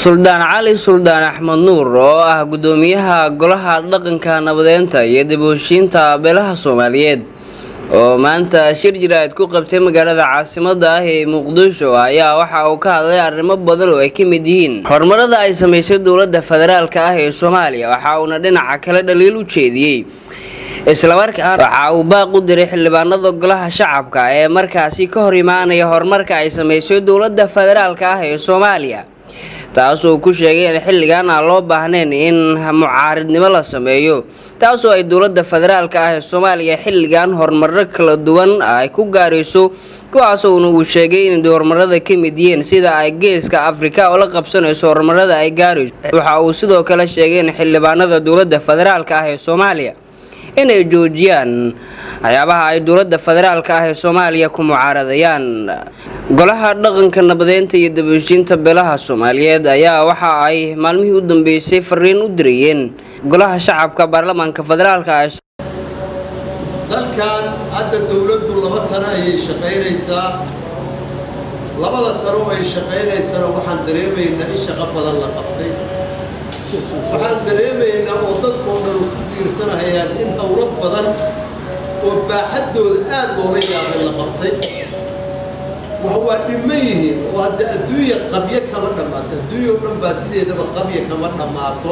suldaan cali suldaan axmed nuur oo ah gudoomiyaha golaha dhaqanka nabadeynta iyo dib-u-heshiinta beelaha soomaaliyeed oo maanta shir jiraad ku qabtay magaalada caasimada ah ee muqdisho ayaa waxa uu ka hadlay arrimo badan oo ay ka mid yihiin horumarada ay sameysay dowladda federaalk ah ee soomaaliya waxa uuna dhinaca kale dhaliil u jeediyey islamarkaana waxa uu baaq u diray xildhibaanada golaha shacabka ee markaasi ka hor imaanaya horumarka ay sameysay dowladda federaalk ah ee soomaaliya taasoo ku sheegay in xilligan aan loo baahnayn in mucaaridnimo la sameeyo taasoo ay dowladda federaalk ah ee soomaaliya xilligan horumaro kala duwan ay ku gaarayso kuwaasoona uu sheegay in horumarada ka mid yihiin sida ay geeska afrika oo la qabsanayso horumarada ay gaarayso waxa uu sidoo kale sheegay in xildhibaanada dowladda federaalk ah ee soomaaliya inay joojiyaan waxyaabaha ay dowladda federaalk ah ee soomaaliya ku mucaaradayaan golaha dhaqanka nabadeynta iyo dib-u-heshiinta beelaha soomaaliyeed ayaa waxa ay maalmihii u dambeysay fariin u dirayeen golaha shacabka baarlamaanka federaalk ah dalkan hadda dowladdu laba sano ayay shaqaynaysaa labada sano ay shaqaynaysana waxaan dareemaynaa in shaqo badan la qabtay waxaan dareemaynaa oo dadkoo dhan ku tiirsanahayaan in howlo badan oo baaxaddooda aad loola yaabay la qabtay wax waa dhiman yihiin oo hadda adduunya qabyo kama dhammaato adduunya o dhan baa sideedaba qabya kama dhammaato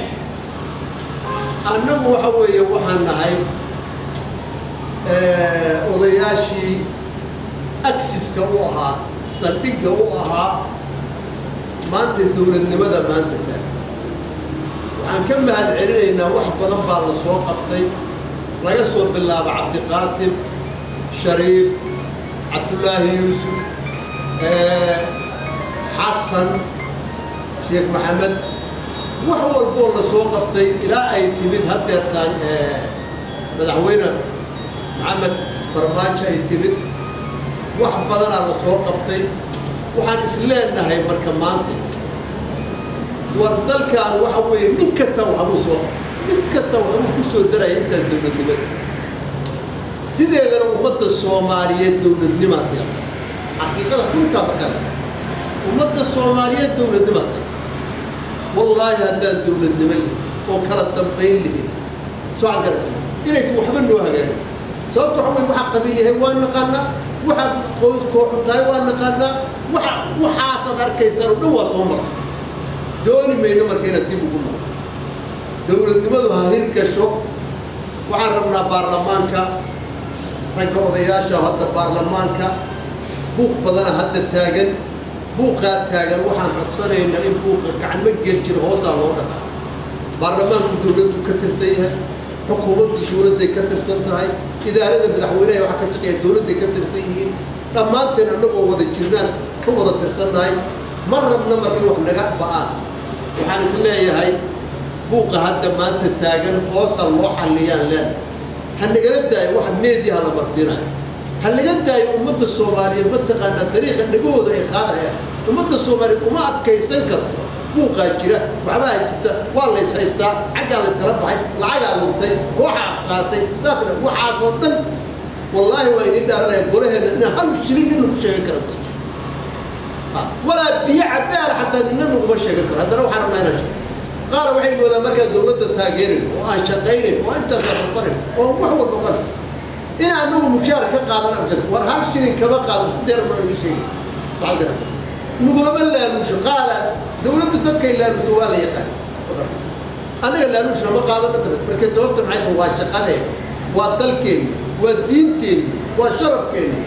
annagu waxa weeye waxaan nahay odayaashii agsiska u ahaa saldhigga u ahaa maanta dowladnimada maanta taag waxaan ka mahad celinaynaa wax badan baa la soo qabtay laga soo bilaabo cabdiqaasim shariif cabdullaahi yuusuf xasan sheekh maxamed wax walboo la soo qabtay ilaa ay timid haddeertaan madaxweyne maxamed farmaajo ay timid wax badanaa la soo qabtay waxaan is leenahay marka maanta war dalkan waxa weeye nin kasta waxbuu soo nin kasta waxbuu ku soo daraya intaas dowladnimada sideedana ummadda soomaaliyeed dowladnimaa deeq xaqiiqada runtaa makada ummadda soomaaliyeed dowladnimaa deeq wallaahi haddaan dowladnimo lihin oo kala dambayn lihin soo can garata inaysan waxba noo hagaagin sababta waxa weye waxaa qabiil yahay waa naqaanaa waxaa kooxu tahay waa naqaanaa waxa waxaasaad arkaysaan oo dhan waa soo mara dooni mayno marka inaad dib ugu noqo dowladnimadu ha hirgasho waxaan rabnaa baarlamaanka ragga odayaasha hadda baarlamaanka buuq badana hadda taagan buuqaa taagan waxaan codsanaynaa in buuqa gacmo gel jira hoosaa loo dhaqaa baarlamaanku dowladdu ka tirsan yahay xukuumaddu dowladday ka tirsan tahay idaarada madaxweyneha waxa ka shaqeeya dowladday ka tirsan yihiin dhammaanteen annagoo wada jirnaan ka wada tirsannahay ma rabna marka wax naga ba'aan waxaan is leeyahay buuqa hadda maanta taagan hoosa loo xalliyaan leen ha nagala daayo wax meediyaha la marsiinayo ha naga daayo ummadda soomaaliyeed mataqaanaa dariiqa dhagahooda ay qaadayaan ummadda soomaaliyeed uma adkaysan karto buuqaa jira waxbaa jirta waa lays haystaa xaggaa layskala baxay lacagaa luntay kooxaa qaatay saasna waxaasoo dhan wallaahi waa idin dhaaranaya golaheenna inaan hal shilin nin lagu sheegan kara walaa biyo cabaal xataa nina naguma sheegan karo haddana waxaan rabnaa inaan sheego qaar waxay moodaan markaan dowladda taageerin oo aan shaqaynin oo intaasaan safarin oo wax walba qal in anagu mushaar ka qaadan abjir war hal shilin kama qaadan deer ma iga sheegi bacdira nugulama laaluusho qaada dowladdu dadkay laaluushto waa la yaqaan annaga laaluushna ma qaadan marka sababta maxay tahay waa shaqadeen waa dalkeenni waa diinteenni waa sharafkeenni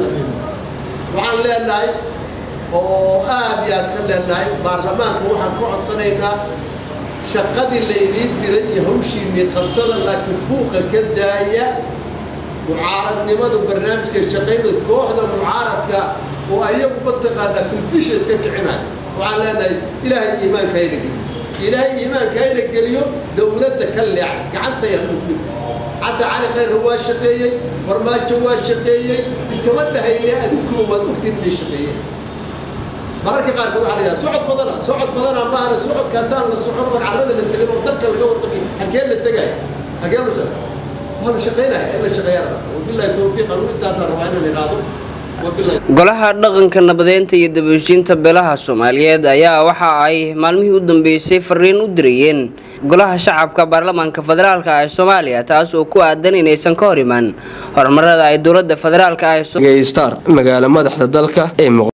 waxaan leenahay oo aad iyo aad ka leenahay baarlamaanka waxaan ka codsanaynaa shaqadii laydiin diray iyo hawshiinnii qabsada laakiin buuqa ka daaya mucaaradnimadu barnaamijka shaqaynada kooxda mucaaradka oo ayagu mataqaanaa filfisha iska kicinaya waxaan leenahay ilaahay iimaanka hayna geliyo ilaahay iimaanka hayna geliyo dowladda ka leexda gacantaya udhig xasan cali khayra waa shaqeeyey farmaajo waa shaqeeyey iskama dhahayne adinkuba waad ogtiin inay shaqeeyeen mararka qaarkood waxaa la yidhaha socod badana socod badana maahana socodka haddaan la socon oon carrada la tegin oo dalka laga warqabin halkee la tegaya halkee la waa la shaqaynaya in la shaqeeyana wabillahi tawfiiq anu intaasaan rabaa inaan idhaahdo golaha dhaqanka nabadeynta iyo dabooshiinta beelaha soomaaliyeed ayaa waxa ay maalmihii u dambeysay fariin u dirayeen golaha shacabka baarlamaanka federaalk ee soomaaliya taas oo ku aadan inaysan ka hor imaan horumarada ay dowlada federaalk star magaalo madaxda dalka ee